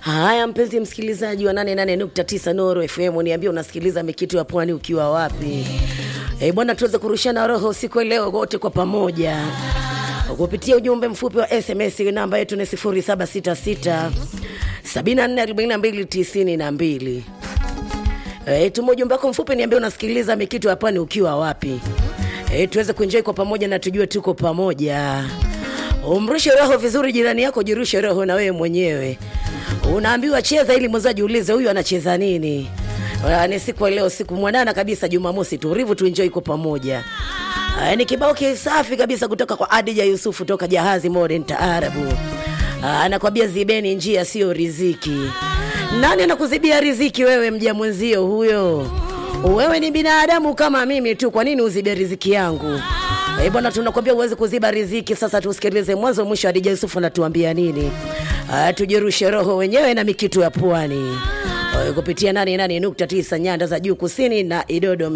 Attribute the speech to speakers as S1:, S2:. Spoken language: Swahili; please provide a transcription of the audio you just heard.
S1: Haya, mpenzi msikilizaji wa 88.9 Nuru FM, niambie unasikiliza mikitu ya pwani ukiwa wapi? Eh bwana, tuweze kurushana roho usiku wa leo wote kwa pamoja kupitia ujumbe mfupi wa SMS. Namba yetu ni 0766 744292. Eh, tuma ujumbe wako mfupi, niambie unasikiliza mikitu ya pwani ukiwa wapi? Eh, tuweze kuenjoy kwa pamoja na tujue tuko pamoja. Umrushe roho vizuri jirani yako, jirushe roho na wewe mwenyewe. Unaambiwa cheza ili mwenzao ajiulize huyu anacheza nini. Ah, Ni siku ya leo, siku mwanana kabisa, Jumamosi tulivu, tuenjoy kwa pamoja. Ah, Ni kibao kisafi kabisa kutoka kwa Adija Yusufu toka Jahazi Modern Taarabu. Ah, Anakwambia zibeni njia sio riziki. Nani anakuzibia riziki wewe, mja mwenzio huyo? Wewe ni binadamu kama mimi tu, kwa nini uzibe riziki yangu? Eh, bwana tunakwambia uweze kuziba riziki. Sasa tusikilize mwanzo mwisho, Adija Yusufu anatuambia nini? Ah, tujirushe roho wenyewe na mikitu ya pwani Eh, kupitia 88.9 nyanda za juu kusini na Idodo